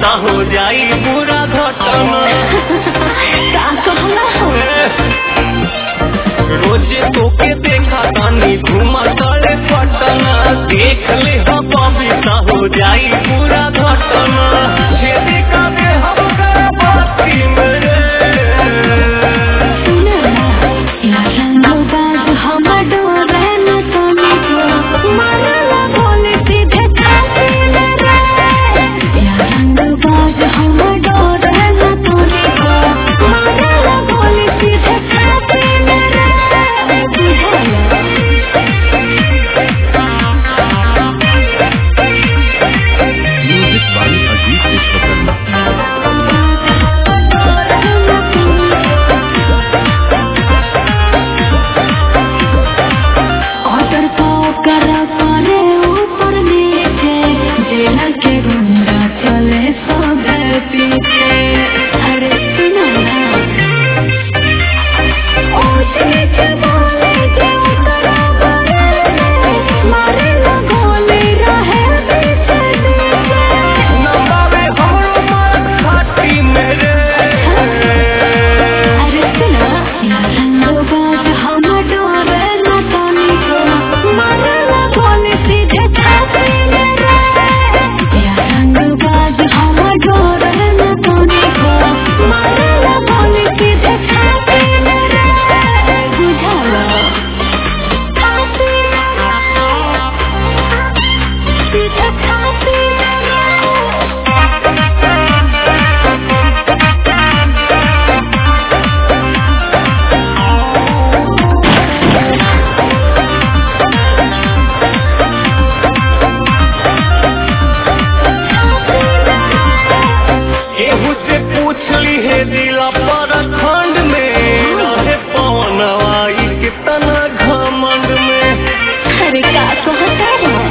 ता हो जाई पूरा घटना का कहला हो रोज तोके देखा तानी घुमा तड़े पटना देख ले हो बबीता हो जाई पूरा घटना छेदी का दे हम कर बाती मेरे सुना या रंग बाज हम डोरे न तनी को मारला बोले सीधे खाते रे या रंग बाज हम डोरे न तनी को मारला बोले सीधे खाते रे music by Ajit Vishwakarma order तो कर करे ऊपर नीचे जेल के गुंडा चले सब पीछे अरे सुनो ना ऊंच नीचे बोले के उतरा बड़े मारे ना गोली रहे पीछे पीछे नंबावे हमरो मार घाटी मेरे अरे सुना या रंग बाज हम डोरे न तनी को मारला बोले सीधे खाते रे या रंग बाज हम डोरे न तनी को मारला बोले सीधे खाते रे बुझाला खाते सीधे खाते केहू से पूछ ली है दिला पर खंड में रहे पवन आई कितना घमंड में अरे का कहता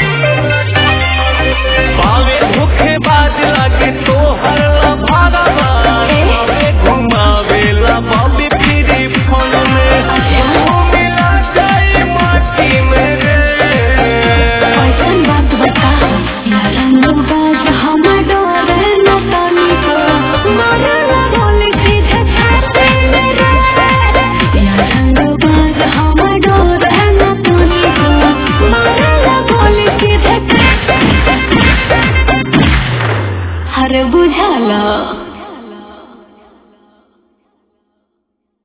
पावे भूखे बाज लागे तो हर भागवा पावे घुमावेला बाबी फिरी फन में वो मिला जाए माटी में रे ऐसन बात बता या रंग बाज हम डोरे न तनी को मारला बोले सीधे खाते रे या रंग बाज हम डोरे न तनी को मारला बोले सीधे अरे बुझाला